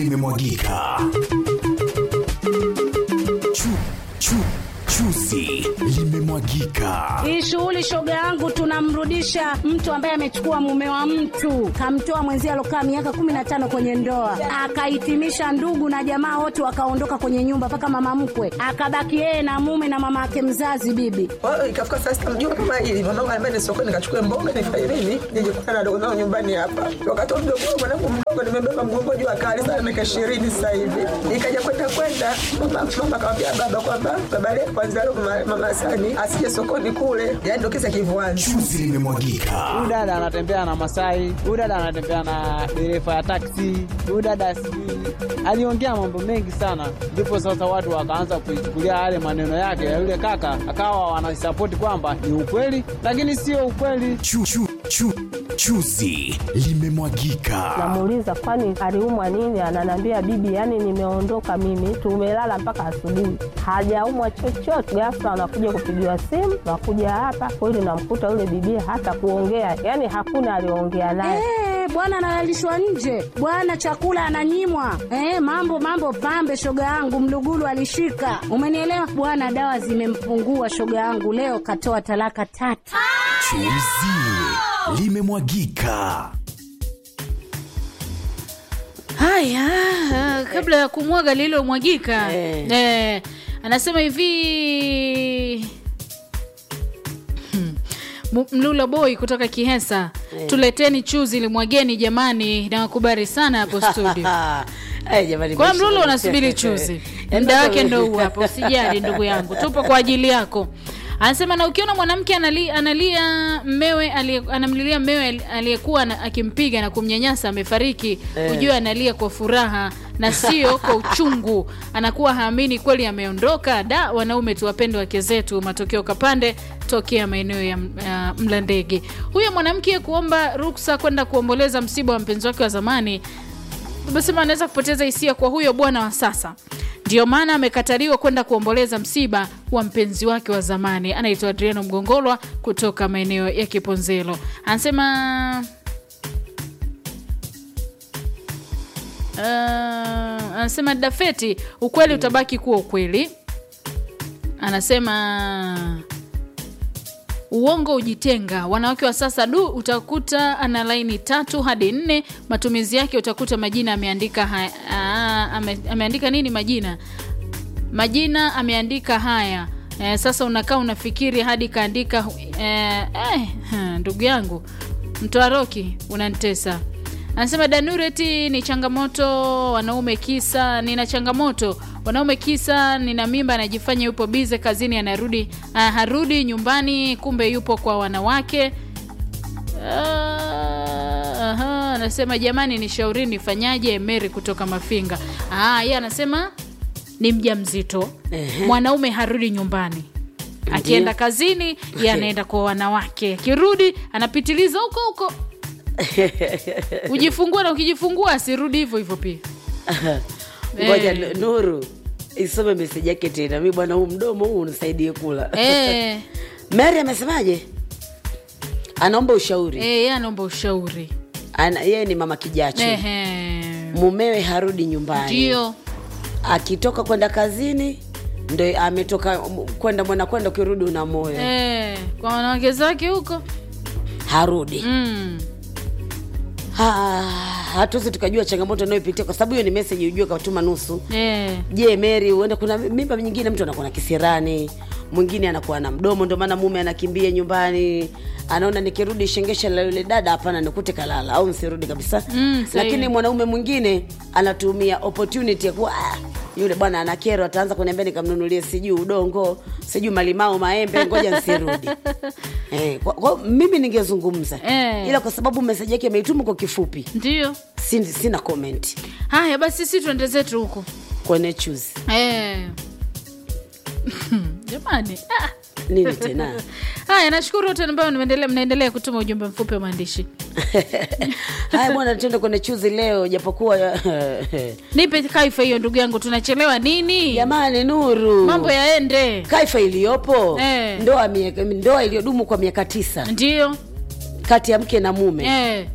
limemwagika. Chu, chu, chuzi limemwagika. Hii shughuli shoga yangu, tunamrudisha mtu ambaye amechukua mume wa mtu, kamtoa mwenzie alokaa miaka kumi na tano kwenye ndoa, akahitimisha ndugu na jamaa wote wakaondoka kwenye nyumba, mpaka mama mkwe akabaki yeye na mume na mama yake mzazi bibi. Kwa hiyo ikafika saa sita mjua kama hili mwanangu anambia ni sokoni nikachukue mboga nifanye nini nije kukutana na dogo zangu nyumbani hapa. Wakati huo mdogo wangu mwanangu mdogo nimebeba mgongo juu akali sana miaka ishirini sasa hivi. Ikaja kwenda kwenda mama mama akamwambia baba kwamba baba leo kwanza leo mama, mama Sani asije sokoni kule. Yaani ndio kisa kivuanzi. Chuzi limemwagika. huyu dada anatembea na Masai, huyu dada anatembea na dereva ya taksi, huyu dada sijui aliongea mambo mengi sana, ndipo sasa watu wakaanza kuichukulia yale maneno yake ya yule kaka, akawa wanasapoti kwamba ni ukweli, lakini sio ukweli. Chu, chu, chu, chuzi limemwagika. Namuuliza kwani aliumwa nini? Ananiambia bibi, yani nimeondoka mimi, tumelala mpaka asubuhi, hajaumwa chochote. Ghafla anakuja kupigiwa simu, nakuja hapa kweli, namkuta yule bibi hata kuongea, yani hakuna aliongea naye. Eh, bwana analalishwa nje, bwana chakula ananyimwa. Eh, mambo mambo pambe, shoga yangu mlugulu alishika, umenielewa bwana. Dawa zimempungua shoga yangu, leo katoa talaka tatu. Chuzi limemwagika. Haya, ah, kabla ya kumwaga lililomwagika Eh. eh, anasema hivi Hmm. M- Mlula boy kutoka Kihesa, tuleteni chuzi limwageni jamani, nawakubali sana hapo studio. Ay, jamani, Kwa maisha Mlula yana- unasubiri chuzi, Yaani muda sasa wake wewe- ndo huu hapa, usijali ndugu yangu, tupo kwa ajili yako. Anasema na ukiona mwanamke anali, analia mmewe aliye- anamlilia mmewe ali- aliyekuwa ana- akimpiga na kumnyanyasa amefariki, ujue analia kwa furaha na sio kwa uchungu, anakuwa haamini kweli ameondoka. Da, wanaume tuwapende wake zetu. Matokeo Kapande tokea maeneo ya uh, Mlandege. Huyo mwanamke kuomba ruksa kwenda kuomboleza msiba wa mpenzi wake wa zamani tumesema anaweza kupoteza hisia kwa huyo bwana wa sasa ndio maana amekataliwa kwenda kuomboleza msiba wa mpenzi wake wa zamani anaitwa adriano mgongolwa kutoka maeneo ya kiponzelo anasema uh, anasema dafeti ukweli utabaki kuwa ukweli anasema uongo ujitenga wanawake wa sasa du utakuta ana laini tatu hadi nne matumizi yake utakuta majina ameandika haya, aa, ame, ameandika nini majina majina ameandika haya eh, sasa unakaa unafikiri hadi kaandika eh, eh, ha, ndugu yangu mtoaroki unantesa anasema danureti ni changamoto wanaume kisa nina changamoto wanaume kisa nina mimba anajifanya yupo bize kazini anarudi uh, harudi nyumbani kumbe yupo kwa wanawake Ah, aha, anasema jamani nishauri nifanyaje meri kutoka mafinga ah, ye anasema ni mja mzito mwanaume harudi nyumbani akienda kazini ye anaenda kwa wanawake akirudi anapitiliza huko huko ujifungua na ukijifungua asirudi hivyo hivyo pia ngoja Eh. nuru isome meseji yake tena mi bwana huu mdomo huu unisaidie kula Eh, mary amesemaje anaomba ushauri eh, yeye anaomba ushauri Ana, yeye ni mama kijacho Ehe. mumewe harudi nyumbani ndio akitoka kwenda kazini ndo ametoka m- kwenda mwana kwenda ukirudi una moyo eh, kwa wanawake zake huko harudi mm. Ha- hatuwezi tukajua changamoto anayopitia kwa sababu hiyo ni meseji ujue katuma nusu eh. je meri uenda kuna mimba nyingine mtu anakuwa na kisirani mwingine anakuwa na mdomo ndio maana mume anakimbia nyumbani anaona nikirudi shengesha la yule dada hapana nikute kalala au nsirudi kabisa Mm, sahihi. lakini mwanaume mwingine anatumia opportunity ya kuwa ah, yule bwana ana kero ataanza kuniambia nikamnunulie sijui udongo sijui malimao maembe ngoja nsirudi eh, kwa, kwa, mimi ningezungumza Eh. ila kwa sababu meseji yake ameituma kwa kifupi ndio sin- sina comment haya basi si tuende zetu huko kwenye choose eh. jamani ah. nini tena haya nashukuru wote ambao mnaendelea mnaendelea kutuma ujumbe mfupi wa maandishi haya bwana tuende kwenye chuzi leo japokuwa nipe kaifa hiyo ndugu yangu tunachelewa nini jamani nuru mambo yaende kaifa iliyopo Eh. ndoa, miaka- ndoa iliyodumu kwa miaka tisa ndio kati ya mke na mume eh.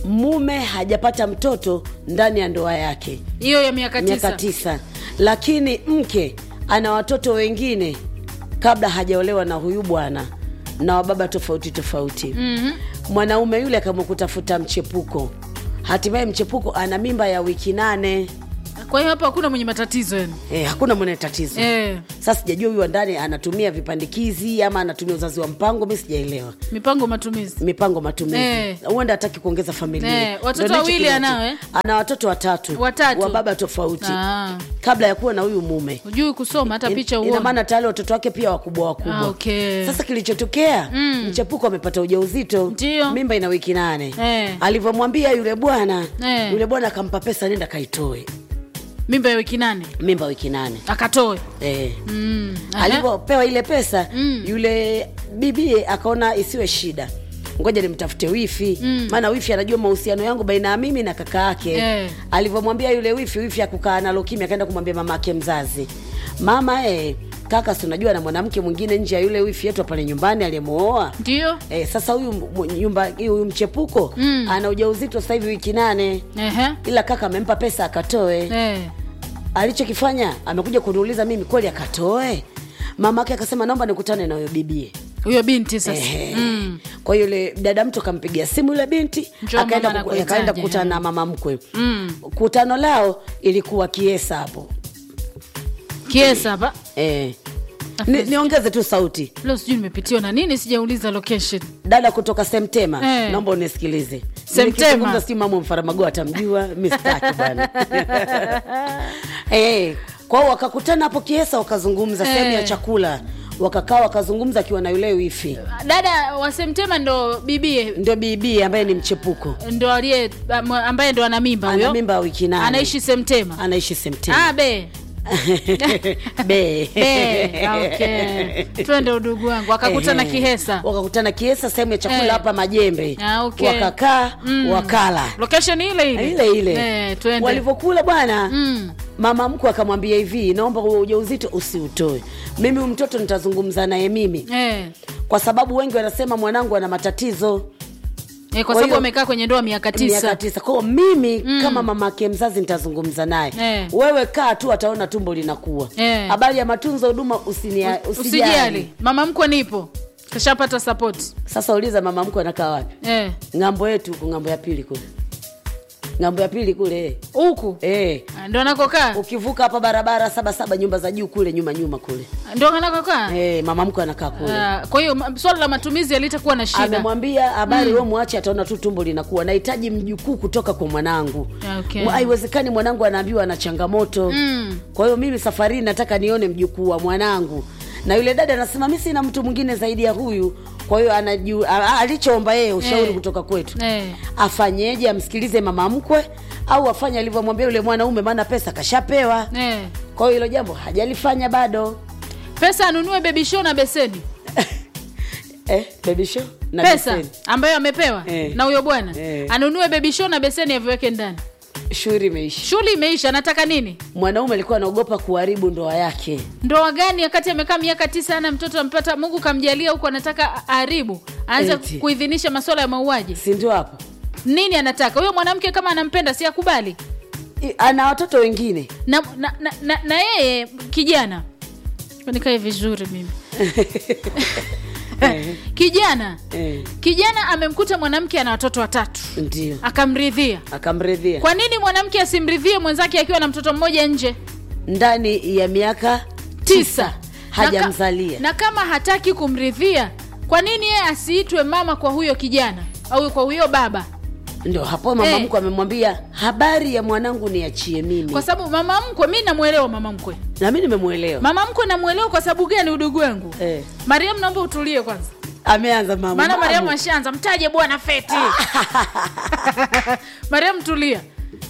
mume hajapata mtoto ndani ya ndoa yake hiyo ya miaka miaka tisa tisa lakini mke ana watoto wengine kabla hajaolewa na huyu bwana na wababa tofauti tofauti mm-hmm. mwanaume yule akaamua kutafuta mchepuko hatimaye mchepuko ana mimba ya wiki nane kwa hiyo hapa hakuna mwenye matatizo yani e, hakuna mwenye tatizo eh, sasa sijajua huyu wa ndani anatumia vipandikizi ama anatumia uzazi wa mpango mi sijaelewa mipango matumizi mipango matumizi Eh. huenda hataki kuongeza familia Eh, watoto Ndio ndicho wawili kinacho- anao, eh? ana watoto watatu Watatu. wa baba tofauti Ah. kabla ya kuwa na huyu mume hujui kusoma hata picha ina uone maana tayari watoto wake pia wakubwa wakubwa Ah, okay. sasa kilichotokea mm. mchepuko amepata ujauzito Ndio. mimba ina wiki nane Eh. alivyomwambia yule bwana Eh. yule bwana akampa pesa nenda kaitoe mimba ya wiki nane mimba wiki nane akatoe eh. mm. aha. alivyopewa ile pesa mm. yule bibie akaona isiwe shida ngoja nimtafute wifi maana wifi anajua mahusiano yangu baina ya mimi na kaka yake Eh. alivyomwambia yule wifi wifi akukaa nalo kimya akaenda kumwambia mama yake mzazi mama eh, kaka si unajua na mwanamke mwingine nje ya yule wifi yetu pale nyumbani aliyemwoa ndio Eh, sasa huyu m- nyumba huyu mchepuko mm. ana ujauzito sasa hivi wiki nane Ehe. ila kaka amempa pesa akatoe Eh. alichokifanya amekuja kuniuliza mimi kweli akatoe mama ake akasema naomba nikutane na huyo bibie huyo binti sasa Ehe. mm. kwa hiyo yule dada mtu akampigia simu yule binti Njoo akaenda mama kuku- nakuhitaji, akaenda kukutana eh. na mama mkwe Mm. kutano lao ilikuwa kiesa hapo kiesa hapa eh. Ni, niongeze tu sauti leo sijui nimepitiwa na nini sijauliza location dada kutoka semtema Eh. naomba unisikilize Semtema. Nikizungumza si mama mfaramago atamjua mistaki bwana eh, kwao wakakutana hapo kiesa wakazungumza Eh. sehemu ya chakula wakakaa wakazungumza akiwa na yule wifi dada wa semtema ndo bibie ndio bibi ambaye ni mchepuko ndo aliye am- ambaye ndo ana mimba ana huyo mimba ya wiki nane anaishi semtema anaishi semtema ah, be be be okay. twende udugu wangu akakutana Ehe. kihesa wakakutana kiesa sehemu ya chakula Eh. hapa majembe Ah, okay. wakakaa wakala location ile ile ile ile eh, twende walivyokula bwana Mm. mama mkwe akamwambia hivi naomba huo ujauzito usiutoe mimi huyu mtoto nitazungumza naye mimi eh. kwa sababu wengi wanasema mwanangu ana matatizo Eh, kwa Kwa sababu hiyo- amekaa kwenye ndoa miaka tisa miaka tisa kwao mimi mm. kama mama ake mzazi nitazungumza naye Eh. wewe kaa tu ataona tumbo linakuwa Eh. habari ya matunzo huduma usinia- usijali usijali mama mkwe nipo kashapata sapoti sasa uliza mama mkwe anakaa wapi eh. ng'ambo yetu huko ng'ambo ya pili kule ng'ambo ya pili kule huku eh. ndo anakokaa ukivuka hapa barabara saba saba nyumba za juu kule nyuma nyuma kule ndo anakokaa eh, mama mkwe anakaa kule Ah, kwa hiyo ma- swala la matumizi alitakuwa na shida amemwambia habari mm. mwache ataona tu tumbo linakuwa nahitaji mjukuu kutoka kwa mwanangu Okay. Mwa- haiwezekani mwanangu anaambiwa ana changamoto Mm. kwa hiyo mimi safarini nataka nione mjukuu wa mwanangu na yule dada anasema mi sina mtu mwingine zaidi ya huyu kwa hiyo anaju- a- a- alichoomba yeye ushauri Eh. kutoka kwetu Eh. afanyeje amsikilize mama mkwe au afanye alivyomwambia yule mwanaume maana pesa kashapewa eh. kwa hiyo hilo jambo hajalifanya bado pesa anunue baby show na beseni eh, baby show na pesa beseni. ambayo amepewa Eh. na huyo bwana Eh. anunue baby show na beseni aviweke ndani shughuli imeisha shughuli imeisha anataka nini mwanaume alikuwa anaogopa kuharibu ndoa yake ndoa gani wakati amekaa miaka tisa ana mtoto ampata mungu kamjalia huku anataka aharibu aanze Eti. kuidhinisha masuala ya mauaji si ndio hapo nini anataka huyo mwanamke kama anampenda si akubali I- ana watoto wengine na na, na, na, na yeye kijana nikae vizuri mimi kijana eh, kijana amemkuta mwanamke ana watoto watatu ndio akamridhia akamridhia kwa nini mwanamke asimridhie mwenzake akiwa na mtoto mmoja nje ndani ya miaka tisa hajamzalia na, ka, na kama hataki kumridhia kwa nini yeye asiitwe mama kwa huyo kijana au kwa huyo baba ndio hapo mama Eh. mkwe amemwambia habari ya mwanangu niachie mimi kwa sababu mama mkwe mi namwelewa mama mkwe na mi nimemwelewa mama mkwe namwelewa kwa sababu gani udugu wangu eh. mariam naomba utulie kwanza ameanza mama maana Mamu. mariamu ashaanza mtaje bwana feti mariam tulia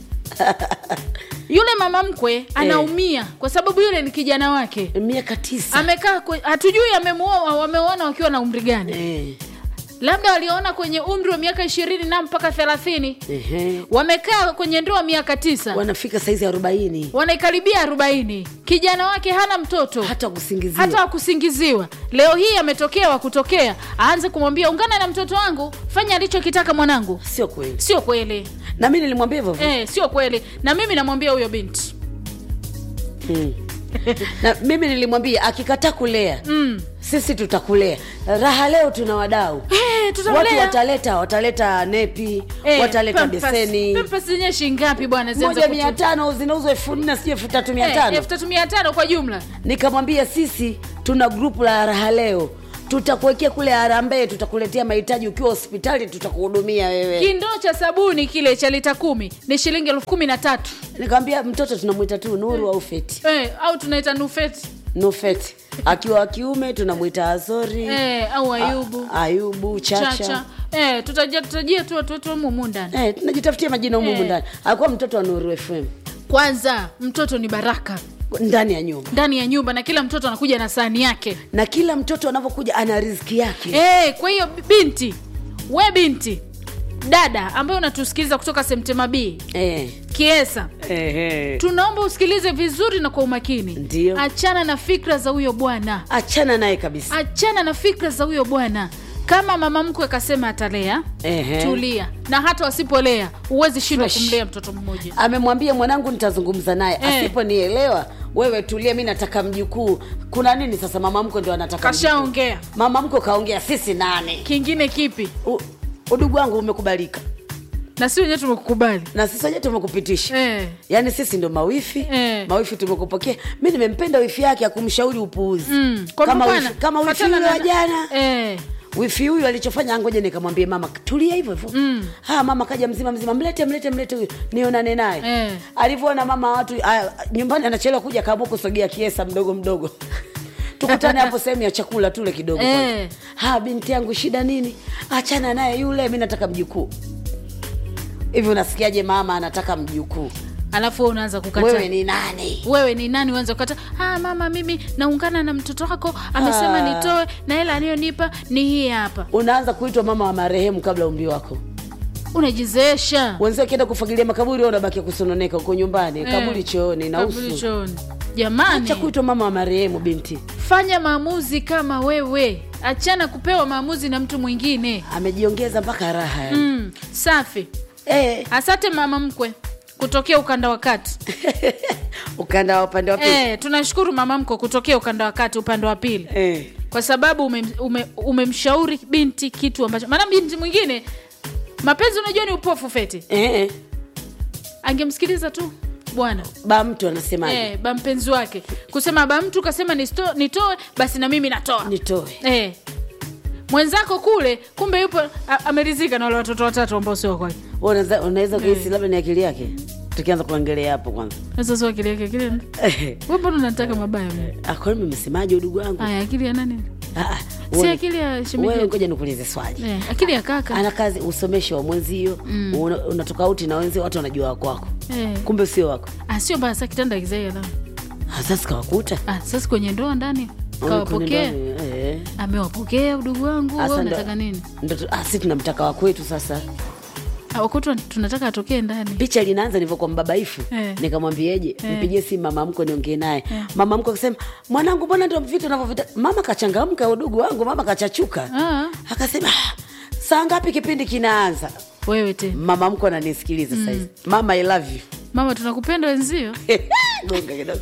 yule mama mkwe anaumia kwa sababu yule ni kijana wake miaka tisa amekaa kwe- hatujui amemuoa wameoana wakiwa na umri gani eh. labda waliona kwenye umri wa miaka ishirini na mpaka thelathini Ehe. wamekaa kwenye ndoa miaka tisa wanafika saizi arobaini wanaikaribia arobaini kijana wake hana mtoto hata kusingiziwa hata wakusingiziwa leo hii ametokea wakutokea aanze kumwambia ungana na mtoto wangu fanya alichokitaka mwanangu sio kweli sio kweli na mi nilimwambia hivyo hivyo. eh, sio kweli na mimi namwambia huyo binti Mm. na mimi nilimwambia akikataa kulea mm. sisi tutakulea raha leo tuna wadau eh, watu tutamlea wataleta wataleta nepi Eh, wataleta Pampers. beseni Pampers zenyewe shilingi ngapi bwana zianze moja mia kutu- tano zinauzwa elfu nne sijui elfu tatu mia Eh, tano elfu tatu mia tano kwa jumla nikamwambia sisi tuna grupu la raha leo tutakuwekea kule harambee tutakuletea mahitaji ukiwa hospitali tutakuhudumia wewe kindoo cha sabuni kile cha lita kumi ni shilingi elfu kumi na tatu nikamwambia mtoto tunamwita tu nuru au feti eh, au tunaita nufeti no feti akiwa wa kiume tunamwita azori eh, au ayubu A- ayubu chacha, chacha eh, tutajia tutajia tu watu wetu humu ndani Eh, tunajitafutia majina humu Eh. ndani akuwa mtoto wa nuru fm kwanza mtoto ni baraka ndani ya nyumba ndani ya nyumba na kila mtoto anakuja na sahani yake na kila mtoto anavyokuja ana riziki yake eh, kwa hiyo binti we binti dada ambayo unatusikiliza kutoka semtema b eh. kiesa Eh, eh. tunaomba usikilize vizuri na kwa umakini Ndio. achana na fikra za huyo bwana achana naye kabisa achana na fikra za huyo bwana kama mama mkwe akasema atalea Ehe. tulia na hata wasipolea huwezi shindwa Fresh. kumlea mtoto mmoja amemwambia mwanangu nitazungumza naye Eh. asiponielewa wewe tulia mi nataka mjukuu kuna nini sasa mama mko ndio anataka mjukuu. kashaongea mama mko kaongea sisi nane kingine kipi U- udugu wangu umekubalika na si wenyewe tumekukubali na sisi wenyewe tumekupitisha eh. yaani sisi ndo mawifi Eh. mawifi tumekupokea mi nimempenda wifi yake akumshauri upuuzi mm. Kwa kama, bwana, wifi, kama wifi fatana yule wa na- jana eh. wifi huyu alichofanya ngoja nikamwambie mama tulia hivyo hivyo mm. ha mama kaja mzima mzima mlete mlete mlete huyu nionane naye Eh. alivyoona mama watu aya, nyumbani anachelewa kuja kaamua kusogea kiesa mdogo mdogo tukutane hapo sehemu ya chakula tule kidogo Eh. kwanza. ha binti yangu shida nini achana naye yule mi nataka mjukuu hivi unasikiaje mama anataka mjukuu alafu wewe unaanza kukata wewe ni nani wewe ni nani uanze kukata ah, mama mimi naungana na mtoto wako amesema Ah. nitoe na hela aliyonipa ni hii hapa unaanza kuitwa mama wa marehemu kabla umri wako unajizeesha wenzio akienda kufagilia makaburi wewe unabakia kusononeka huko nyumbani Eh. kaburi chooni na kaburi usu chooni jamani acha kuitwa mama wa marehemu binti fanya maamuzi kama wewe achana kupewa maamuzi na mtu mwingine amejiongeza mpaka raha yani. mm, safi eh, asante mama mkwe kutokea ukanda wa kati ukanda wa upande wa pili eh, tunashukuru mama mkwe kutokea ukanda wa kati upande wa pili eh. kwa sababu umemshauri ume, umemshauri binti kitu ambacho maana binti mwingine mapenzi unajua ni upofu feti Eh. angemsikiliza tu bwana ba mtu anasemaje eh, ba mpenzi wake kusema ba mtu kasema nisto- nitoe basi na mimi natoa nitoe eh. mwenzako kule kumbe yupo a- ameridhika na wale watoto watatu ambao sio kwake Wewe unaweza- unaweza kuhisi labda ni akili yake tukianza kuangalia hapo kwanza sasa sio akili yake akili Eh. wewe mbona unataka mabaya mimi Ah, kwani mmesemaje udugu wangu haya akili ya nani Ah, ah, si wewe- akili ya wewe shemeji ngoja nikuulize swali eh, akili ya kaka ana kazi usomeshe wa mwenzio mm. una, una tofauti na wenzio watu wanajua wako wako eh. kumbe sio wako ah, sio mbaya sasa kitanda kizaia la Ah, sasa kawakuta ah, sasa kwenye ndoa ndani Au kawapokea kwenye ndoa, eh. amewapokea udugu wangu Asa wewe ndo- unataka nini ndo tu- ah, si tunamtaka wakwetu sasa Ah, wakutu tunataka atokee ndani picha linaanza nilivyokuwa mbabaifu Eh. nikamwambieje Eh. mpigie simu mama mko niongee naye mama mko akasema mwanangu mbona ndo vitu unavyovita mama kachangamka udugu wangu mama kachachuka ah, akasema "Ah, saa ngapi kipindi kinaanza wewe te mama mko ananisikiliza mm. saizi mama i love you mama tunakupenda wenzio gonga kidogo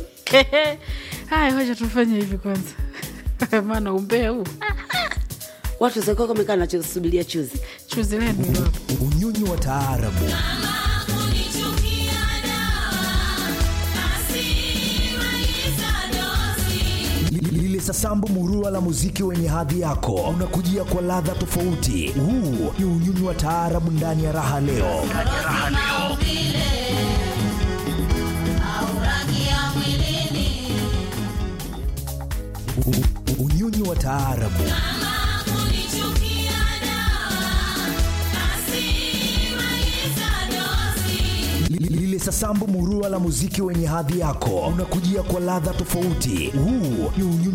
haya hoja tufanye hivi kwanza maana umbea huu watu zakuwa kamekaa nachosubiria chuzi chuzi lenu hilo hapo unyonyi wa taarabu Li- lile sasambu murua la muziki wenye hadhi yako unakujia kwa ladha tofauti huu ni unyonyi wa taarabu ndani ya raha leo U- u- unyonyi wa taarabu Li- lile sasambu murua la muziki wenye hadhi yako unakujia kwa ladha tofauti huu ni unyonyi